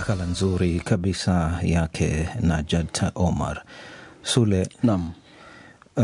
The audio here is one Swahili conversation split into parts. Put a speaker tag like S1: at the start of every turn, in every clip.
S1: makala nzuri kabisa yake Najat Omar Sule.
S2: Naam.
S1: Uh,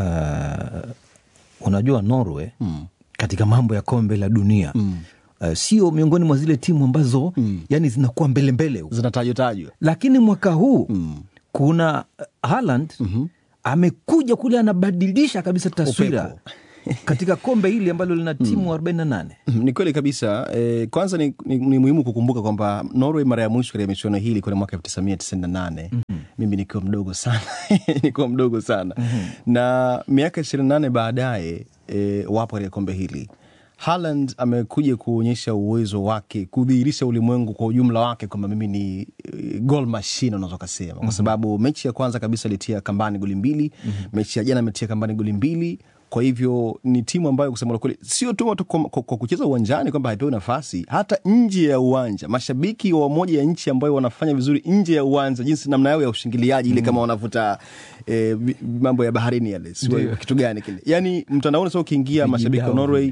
S1: unajua Norway mm. katika mambo ya kombe la dunia mm. uh, sio miongoni mwa zile timu ambazo mm. yani zinakuwa mbele mbele huko,
S2: zinatajwa tajwa,
S1: lakini mwaka huu mm. kuna Haaland mm-hmm. amekuja kule anabadilisha kabisa taswira
S2: Upepo.
S1: katika kombe hili ambalo lina timu 48
S2: ni kweli kabisa eh, kwanza ni, ni, ni muhimu kukumbuka kwamba Norway mara ya mwisho katika michuano hii ilikuwa ni mwaka elfu tisa mia tisini na nane mimi nikiwa mdogo sana nikiwa mdogo sana na miaka ishirini na nane baadaye eh, wapo katika kombe hili Haaland amekuja kuonyesha uwezo wake kudhihirisha ulimwengu kwa ujumla wake kwamba mimi ni eh, goal machine unaweza ukasema, kwa sababu mechi ya kwanza kabisa alitia kambani goli mbili, mechi ya jana ametia kambani goli mbili kwa hivyo ni timu ambayo kusema la kweli sio tu tu kwa, kwa, kwa kucheza uwanjani kwamba haipewi nafasi, hata nje ya uwanja. Mashabiki wa moja ya nchi ambayo wanafanya vizuri nje ya uwanja, jinsi namna yao ya ushingiliaji ile, kama wanavuta eh, vi- mambo ya baharini yale, sio kitu gani kile, yani mtandaoni sasa ukiingia, mashabiki wa
S1: Vijidao
S2: Norway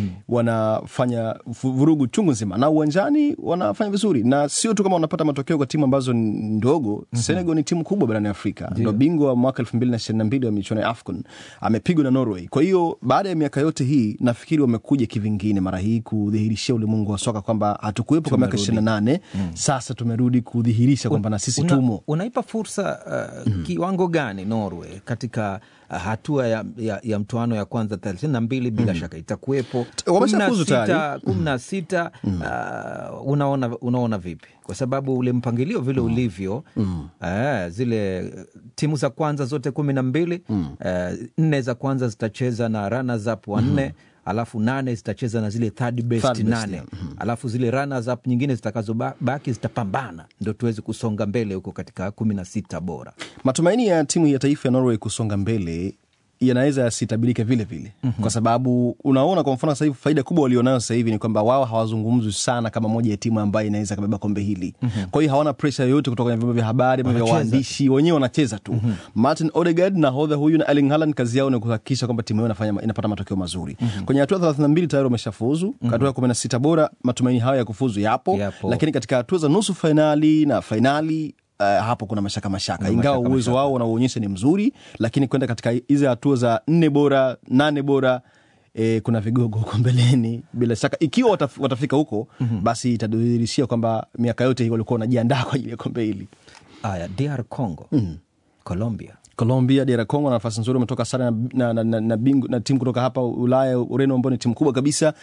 S2: wanafanya vu- vurugu chungu nzima, na uwanjani wanafanya vizuri, na sio tu kama wanapata matokeo kwa timu ambazo ni ndogo. Senegal ni timu kubwa barani Afrika, ndo bingwa wa mwaka elfu mbili na ishirini na mbili wa michuano ya AFCON, amepigwa na Norway. Kwa hiyo baada ya miaka yote hii, nafikiri wamekuja kivingine mara hii kudhihirishia ulimwengu wa soka kwamba hatukuwepo kwa miaka ishirini na nane sasa tumerudi kudhihirisha kwamba na sisi
S1: Una-
S2: tumo.
S1: unaipa fursa uh, kiwango gani Norway katika uh, hatua ya, ya, ya mtoano ya kwanza thelathini na mbili bila shaka itakuwepo
S2: wameshafuzu
S1: Kumi na sita-
S2: tayari.
S1: kumi na sita uh, unaona, unaona vipi kwa sababu ule mpangilio vile ulivyo eh, zile timu za kwanza zote kumi na mbili eh, nne za kwanza zitacheza na runners up wanne alafu nane zitacheza na zile third best
S2: Third best,
S1: nane
S2: yeah.
S1: alafu zile runners up nyingine zitakazobaki zitapambana ndo tuweze kusonga mbele huko katika kumi na sita bora
S2: matumaini ya timu ya taifa ya Norway kusonga mbele yanaweza yasitabirike vile vile mm-hmm. kwa sababu unaona kwa mfano sasa hivi faida kubwa walionayo sasa hivi ni kwamba wao hawazungumzwi sana kama moja ya timu ambayo inaweza kabeba kombe hili mm-hmm. kwa hiyo hawana presha yoyote kutoka kwenye vyombo vya habari ama vya
S1: Wanacheza.
S2: waandishi wenyewe wanacheza tu mm-hmm. Martin Odegaard nahodha huyu na Erling Haaland kazi yao ni kuhakikisha kwamba timu yao inafanya inapata matokeo mazuri mm-hmm. kwenye hatua thelathini na mbili tayari wameshafuzu mm-hmm. hatua ya kumi na sita bora matumaini hayo ya kufuzu yapo,
S1: Yapo.
S2: lakini katika hatua za nusu fainali na fainali Uh, hapo kuna mashaka mashaka, ingawa
S1: mashaka,
S2: uwezo wao wanaoonyesha ni mzuri, lakini kwenda katika hizi hatua za nne bora nane bora E, kuna vigogo huko mbeleni bila shaka. Ikiwa wataf, watafika huko mm-hmm. basi itadhihirishia kwamba miaka yote hii walikuwa wanajiandaa kwa ajili ya kombe hili.
S1: aya DR Congo Colombia
S2: Colombia, DR Congo na nafasi nzuri, wametoka sare na, na, na, na, na, bingu, na timu kutoka hapa Ulaya, Ureno, ambao ni timu kubwa kabisa,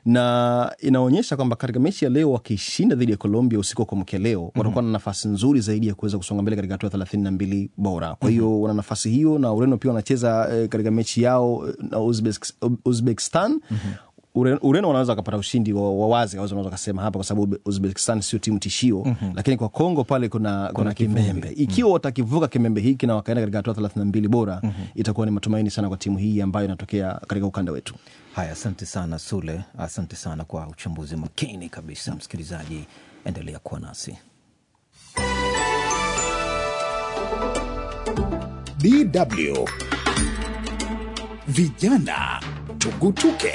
S2: na inaonyesha kwamba katika mechi ya leo wakishinda dhidi ya Colombia usiku wa kuamkia leo mm-hmm. watakuwa na nafasi nzuri zaidi ya kuweza kusonga mbele katika hatua thelathini na mbili bora. Kwa hiyo mm-hmm. wana nafasi hiyo, na Ureno pia wanacheza eh, katika mechi yao eh, na Uzbek- Uzbekistan mm-hmm. Ureno, Ureno wanaweza wakapata ushindi wa wa wazi, wanaweza wakasema hapa, kwa sababu Uzbekistan sio timu tishio mm-hmm. lakini kwa Kongo pale kuna, kuna kimembe. Ikiwa watakivuka kimembe hiki na wakaenda katika hatua thelathini na mbili bora mm-hmm. itakuwa ni matumaini sana kwa timu hii ambayo inatokea katika ukanda wetu.
S1: haya asante sana Sule asante sana kwa uchambuzi makini kabisa msikilizaji endelea kuwa nasi
S3: DW Vijana Tugutuke.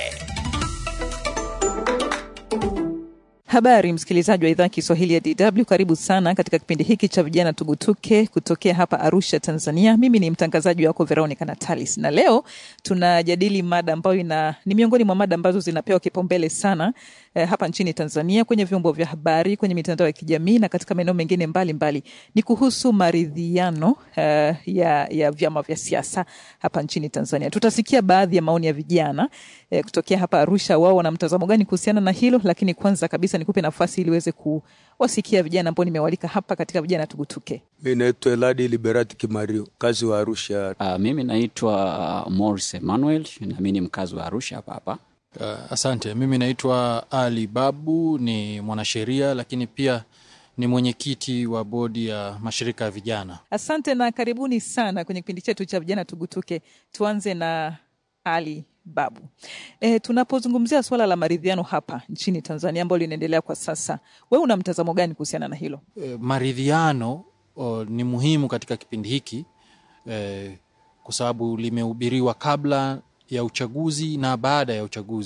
S4: Habari msikilizaji wa idhaa ya Kiswahili ya DW, karibu sana katika kipindi hiki cha vijana tugutuke kutokea hapa Arusha, Tanzania. Mimi ni mtangazaji wako Veronica Natalis, na leo tunajadili mada ambayo ina ni miongoni mwa mada ambazo zinapewa kipaumbele sana eh, hapa nchini Tanzania kwenye vyombo vya habari, kwenye mitandao ya kijamii na katika maeneo mengine mbalimbali. Ni kuhusu maridhiano eh, ya, ya vyama vya siasa hapa nchini Tanzania. Tutasikia baadhi ya maoni ya vijana eh, kutokea hapa Arusha, wao wana mtazamo gani kuhusiana na hilo, lakini kwanza kabisa nikupe nafasi ili uweze kuwasikia vijana ambao nimewalika hapa katika vijana tugutuke.
S5: Mi naitwa Eladi Liberati Kimario, kazi wa Arusha.
S6: Uh, mimi naitwa uh, Morris Emmanuel na mi ni mkazi wa Arusha hapa hapa.
S7: Uh, asante. Mimi naitwa Ali Babu, ni mwanasheria lakini pia ni mwenyekiti wa bodi ya mashirika ya vijana.
S4: Asante na karibuni sana kwenye kipindi chetu cha vijana tugutuke. Tuanze na Ali Babu. E, tunapozungumzia suala la maridhiano hapa nchini Tanzania ambalo linaendelea kwa sasa, wewe una mtazamo gani kuhusiana na hilo?
S7: E, maridhiano o, ni muhimu katika kipindi hiki e, kwa sababu limehubiriwa kabla ya uchaguzi na baada ya uchaguzi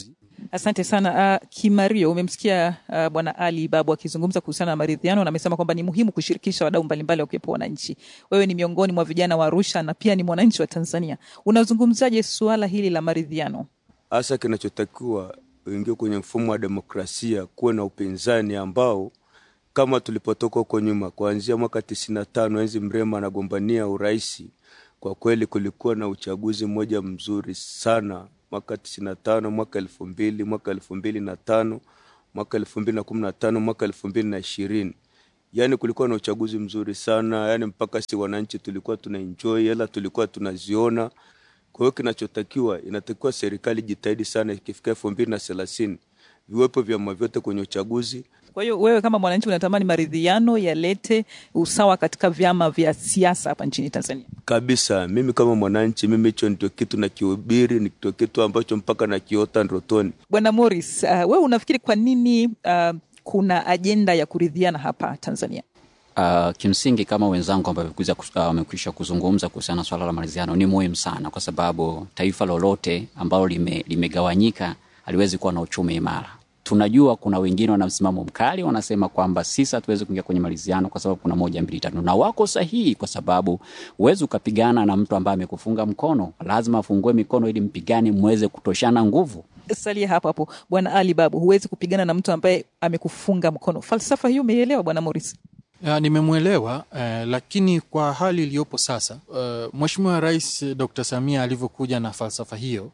S4: Asante sana uh, Kimario, umemsikia uh, Bwana Ali Babu akizungumza kuhusiana na maridhiano na amesema kwamba ni muhimu kushirikisha wadau mbalimbali wakiwepo wananchi. Wewe ni miongoni mwa vijana wa Arusha na pia ni mwananchi wa Tanzania, unazungumzaje suala hili la maridhiano?
S5: hasa kinachotakiwa uingie kwenye mfumo wa demokrasia, kuwe na upinzani ambao kama tulipotoka huko nyuma, kuanzia mwaka tisini na tano enzi Mrema anagombania uraisi, kwa kweli kulikuwa na uchaguzi mmoja mzuri sana mwaka tisini na tano mwaka elfu mbili mwaka elfu mbili na tano mwaka elfu mbili na kumi na tano mwaka elfu mbili na ishirini yaani kulikuwa na uchaguzi mzuri sana yaani mpaka si wananchi tulikuwa tuna enjoy hela tulikuwa tunaziona kwa hiyo kinachotakiwa inatakiwa serikali jitahidi sana ikifika elfu mbili na thelathini viwepo vyama vyote kwenye uchaguzi
S4: Kwa hiyo wewe kama mwananchi unatamani maridhiano yalete usawa katika vyama vya siasa hapa nchini Tanzania?
S5: kabisa mimi kama mwananchi mimi hicho ndio kitu nakihubiri ndio kitu ambacho mpaka nakiota ndotoni
S4: Bwana Morris, uh, wewe unafikiri kwa nini uh, kuna ajenda ya kuridhiana hapa Tanzania?
S6: Uh, kimsingi kama wenzangu ambao wamekuja kus- uh, wamekwisha kuzungumza kuhusiana na swala la maridhiano ni muhimu sana, kwa sababu taifa lolote ambalo lime, limegawanyika haliwezi kuwa na uchumi imara. Tunajua kuna wengine wana msimamo mkali, wanasema kwamba sisi hatuwezi kuingia kwenye maridhiano kwa sababu kuna moja mbili tatu, na wako sahihi, kwa sababu huwezi ukapigana na mtu ambaye amekufunga mkono. Lazima afungue mikono ili mpigane, mweze kutoshana nguvu.
S4: Salia hapo hapo, Bwana Ali Babu, huwezi kupigana na mtu ambaye amekufunga mkono. Falsafa hiyo umeielewa, Bwana Morris?
S7: Ya, nimemwelewa eh, lakini kwa hali iliyopo sasa eh, Mheshimiwa Rais eh, Dr. Samia alivyokuja na falsafa hiyo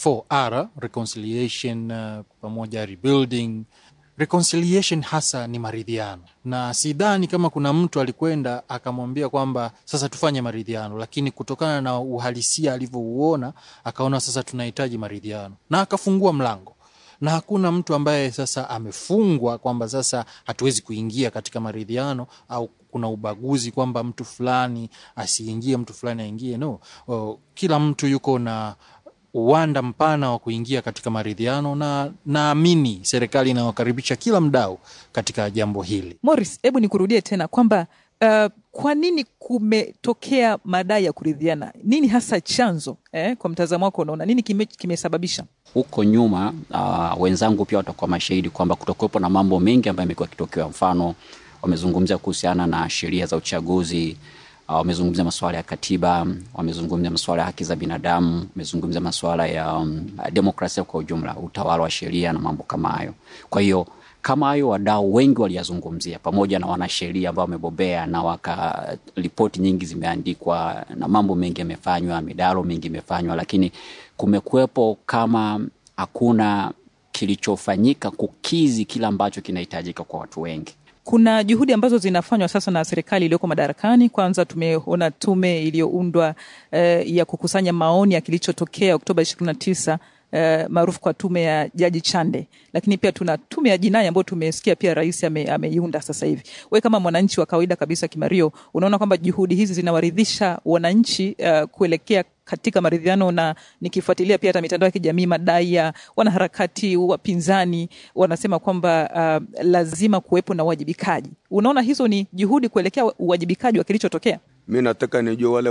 S7: 4R reconciliation uh, pamoja rebuilding reconciliation hasa ni maridhiano, na sidhani kama kuna mtu alikwenda akamwambia kwamba sasa tufanye maridhiano, lakini kutokana na uhalisia alivyouona akaona sasa tunahitaji maridhiano na akafungua mlango na hakuna mtu ambaye sasa amefungwa kwamba sasa hatuwezi kuingia katika maridhiano au kuna ubaguzi kwamba mtu fulani asiingie mtu fulani aingie. No, o, kila mtu yuko na uwanda mpana wa kuingia katika maridhiano, na naamini serikali inawakaribisha kila mdau katika jambo hili.
S4: Morris, hebu nikurudie tena kwamba uh, kwa nini kumetokea madai ya kuridhiana? Nini hasa chanzo eh? Kwa mtazamo wako unaona nini kime, kimesababisha?
S6: huko nyuma uh, wenzangu pia watakuwa mashahidi kwamba kutokuwepo na mambo mengi ambayo yamekuwa yakitokea. Mfano, wamezungumzia kuhusiana na sheria za uchaguzi uh, wamezungumzia masuala ya katiba, wamezungumzia masuala ya haki za binadamu, wamezungumzia masuala ya um, demokrasia kwa ujumla, utawala wa sheria na mambo kama hayo. Kwa hiyo kama hayo wadau wengi waliyazungumzia pamoja na wanasheria ambao wamebobea na waka ripoti nyingi zimeandikwa na mambo mengi yamefanywa, midaro mingi imefanywa, lakini kumekuwepo kama hakuna kilichofanyika kukizi kile ambacho kinahitajika kwa watu wengi.
S4: Kuna juhudi ambazo zinafanywa sasa na serikali iliyoko madarakani. Kwanza tumeona tume iliyoundwa eh, ya kukusanya maoni ya kilichotokea Oktoba ishirini na tisa eh, maarufu kwa tume ya Jaji Chande, lakini pia tuna tume ya jinai ambayo tumesikia pia rais ame, ameiunda sasa hivi. We kama mwananchi wa kawaida kabisa, Kimario, unaona kwamba juhudi hizi zinawaridhisha wananchi uh, kuelekea katika maridhiano, na nikifuatilia pia hata mitandao ya kijamii, madai ya wanaharakati wapinzani wanasema kwamba uh, lazima kuwepo na uwajibikaji. Unaona hizo ni juhudi kuelekea uwajibikaji wa kilichotokea?
S5: mi nataka nijue wale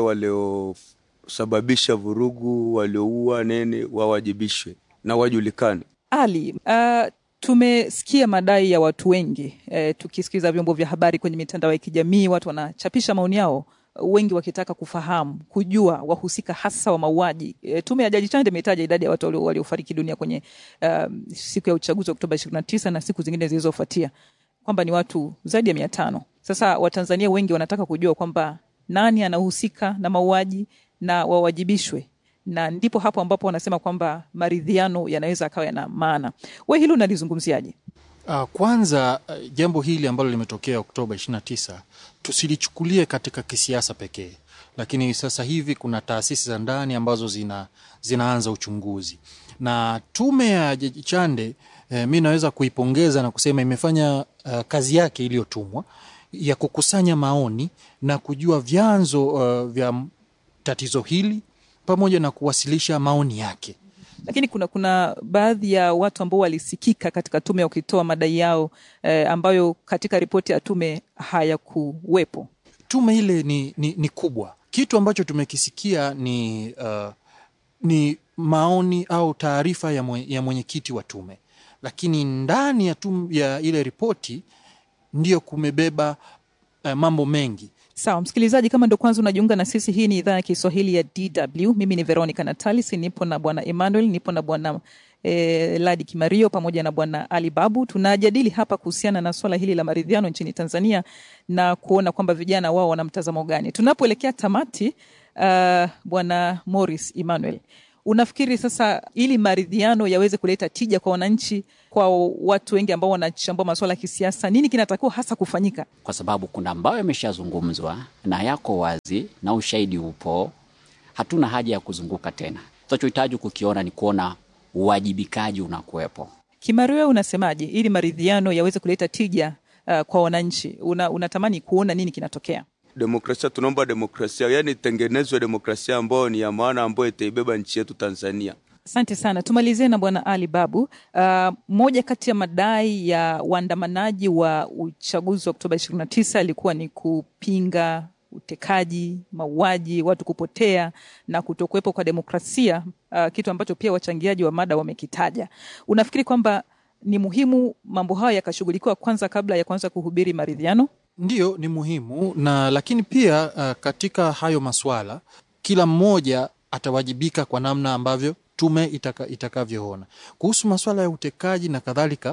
S5: waliosababisha vurugu walioua nini wawajibishwe na wajulikane
S4: Ali, uh, tumesikia madai ya watu wengi eh, tukisikiza vyombo vya habari kwenye mitandao ya kijamii, watu wanachapisha maoni yao, wengi wakitaka kufahamu, kujua wahusika hasa wa mauaji. E, tume ya Jaji Chande imetaja idadi ya watu walio- waliofariki dunia kwenye um, siku ya uchaguzi wa Oktoba ishirini na tisa na siku zingine zilizofuatia kwamba ni watu zaidi ya mia tano. Sasa Watanzania wengi wanataka kujua kwamba nani anahusika na mauaji na wawajibishwe na ndipo hapo ambapo wanasema kwamba maridhiano yanaweza akawa yana maana. We hilo unalizungumziaje?
S7: Uh, kwanza uh, jambo hili ambalo limetokea Oktoba 29 tusilichukulie katika kisiasa pekee, lakini sasa hivi kuna taasisi za ndani ambazo zina, zinaanza uchunguzi na tume ya Jaji Chande eh, mi naweza kuipongeza na kusema imefanya uh, kazi yake iliyotumwa ya kukusanya maoni na kujua vyanzo uh, vya tatizo hili pamoja na kuwasilisha maoni yake.
S4: Lakini kuna kuna baadhi ya watu ambao walisikika katika tume wakitoa madai yao eh, ambayo katika ripoti ya tume hayakuwepo.
S7: tume ile ni, ni, ni kubwa. Kitu ambacho tumekisikia ni uh, ni maoni au taarifa ya, mwe, ya mwenyekiti wa tume, lakini ndani ya, tum, ya ile ripoti ndiyo kumebeba uh, mambo mengi
S4: Sawa msikilizaji, kama ndo kwanza unajiunga na sisi, hii ni idhaa ya Kiswahili ya DW. Mimi ni Veronica Natalis, nipo na bwana Emmanuel, nipo na bwana e, Ladi Kimario pamoja na bwana Ali Babu. Tunajadili hapa kuhusiana na swala hili la maridhiano nchini Tanzania na kuona kwamba vijana wao wana mtazamo gani. Tunapoelekea tamati, uh, bwana Morris Emmanuel, unafikiri sasa ili maridhiano yaweze kuleta tija kwa wananchi, kwa watu wengi ambao wanachambua masuala ya kisiasa, nini kinatakiwa hasa kufanyika?
S6: kwa sababu kuna ambayo yameshazungumzwa na yako wazi na ushahidi upo. Hatuna haja ya kuzunguka tena. Tunachohitaji kukiona ni kuona uwajibikaji unakuwepo.
S4: Kimario, unasemaje ili maridhiano yaweze kuleta tija uh, kwa wananchi? Una, unatamani kuona nini kinatokea?
S5: Demokrasia, tunaomba demokrasia, yani itengenezwe demokrasia ambayo ni ya maana, ambayo itaibeba nchi yetu Tanzania.
S4: Asante sana. Tumalizie na bwana Ali Babu. Uh, moja kati ya madai ya waandamanaji wa uchaguzi wa Oktoba 29 ilikuwa ni kupinga utekaji, mauaji, watu kupotea na kutokuwepo kwa demokrasia, uh, kitu ambacho pia wachangiaji wa mada wamekitaja. Unafikiri kwamba ni muhimu mambo hayo yakashughulikiwa kwanza kabla ya kuanza kuhubiri maridhiano?
S7: Ndiyo, ni muhimu na lakini pia uh, katika hayo maswala kila mmoja atawajibika kwa namna ambavyo tume itaka, itakavyoona kuhusu maswala ya utekaji na kadhalika.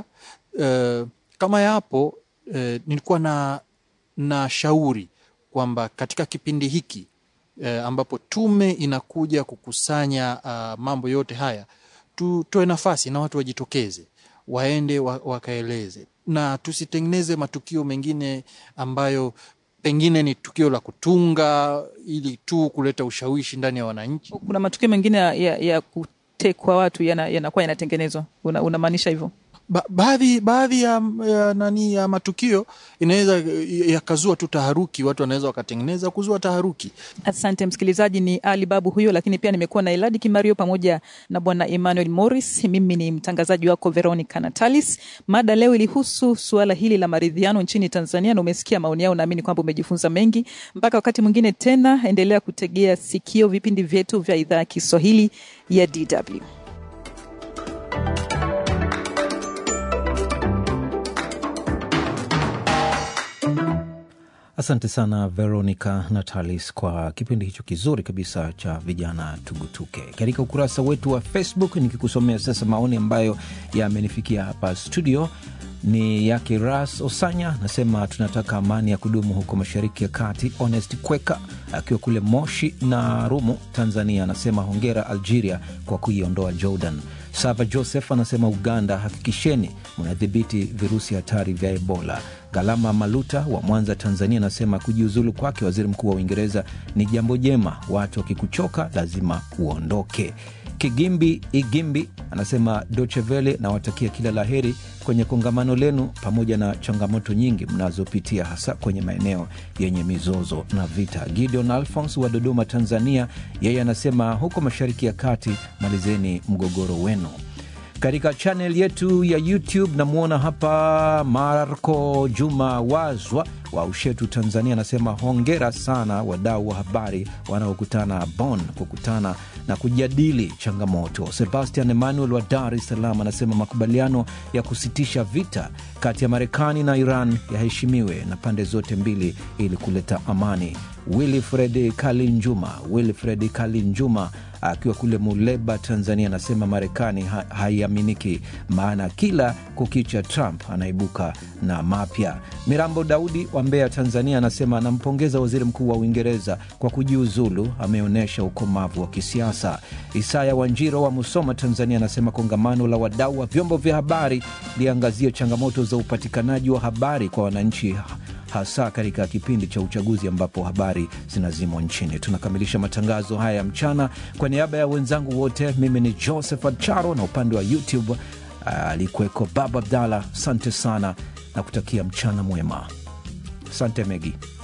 S7: Uh, kama yapo uh, nilikuwa na, na shauri kwamba katika kipindi hiki uh, ambapo tume inakuja kukusanya uh, mambo yote haya tutoe nafasi na watu wajitokeze waende wa, wakaeleze na tusitengeneze matukio mengine ambayo pengine ni tukio la kutunga ili tu kuleta ushawishi ndani ya wananchi.
S4: Kuna matukio mengine ya, ya, ya kutekwa watu yanakuwa yana yanatengenezwa, una, unamaanisha hivyo?
S7: Ba, baadhi baadhi ya, ya, nani ya matukio inaweza yakazua tu taharuki, watu wanaweza wakatengeneza kuzua taharuki.
S4: Asante msikilizaji, ni Ali Babu huyo, lakini pia nimekuwa na Eladi Kimario pamoja na bwana Emmanuel Morris. Mimi ni mtangazaji wako Veronica Natalis. Mada leo ilihusu suala hili la maridhiano nchini Tanzania, na umesikia maoni yao, naamini kwamba umejifunza mengi. Mpaka wakati mwingine tena, endelea kutegea sikio vipindi vyetu vya idhaa ya Kiswahili ya DW.
S1: Asante sana Veronica Natalis kwa kipindi hicho kizuri kabisa cha vijana tugutuke. Katika ukurasa wetu wa Facebook, nikikusomea sasa maoni ambayo yamenifikia hapa studio ni yake Ras Osanya, anasema tunataka amani ya kudumu huko mashariki ya kati. Honest Kweka akiwa kule Moshi na Rumu, Tanzania, anasema hongera Algeria kwa kuiondoa Jordan. Sava Joseph anasema Uganda, hakikisheni mnadhibiti virusi hatari vya Ebola. Galama Maluta wa Mwanza, Tanzania, anasema kujiuzulu kwake waziri mkuu wa Uingereza ni jambo jema, watu wakikuchoka lazima uondoke. Kigimbi Igimbi anasema Dochevele, nawatakia kila la heri kwenye kongamano lenu, pamoja na changamoto nyingi mnazopitia, hasa kwenye maeneo yenye mizozo na vita. Gideon Alphons wa Dodoma, Tanzania, yeye anasema huko mashariki ya kati, malizeni mgogoro wenu. Katika chanel yetu ya YouTube namwona hapa Marco Juma Wazwa wa Ushetu, Tanzania, anasema hongera sana wadau wa habari wanaokutana Bonn kukutana na kujadili changamoto. Sebastian Emmanuel wa Dar es Salaam anasema makubaliano ya kusitisha vita kati ya Marekani na Iran yaheshimiwe na pande zote mbili ili kuleta amani. Wilfred Kalinjuma, Wilfred Kalinjuma akiwa kule Muleba, Tanzania, anasema Marekani ha haiaminiki, maana kila kukicha Trump anaibuka na mapya. Mirambo Daudi wa Mbeya, Tanzania, anasema anampongeza waziri mkuu wa Uingereza kwa kujiuzulu, ameonyesha ukomavu wa kisiasa. Isaya Wanjiro wa Musoma, Tanzania, anasema kongamano la wadau wa vyombo vya habari liangazie changamoto za upatikanaji wa habari kwa wananchi hasa katika kipindi cha uchaguzi ambapo habari zinazimwa nchini. Tunakamilisha matangazo haya ya mchana. Kwa niaba ya wenzangu wote, mimi ni Josephat Charo na upande wa YouTube alikuweko uh, Baba Abdalla. Asante sana na kutakia mchana mwema. Asante Megi.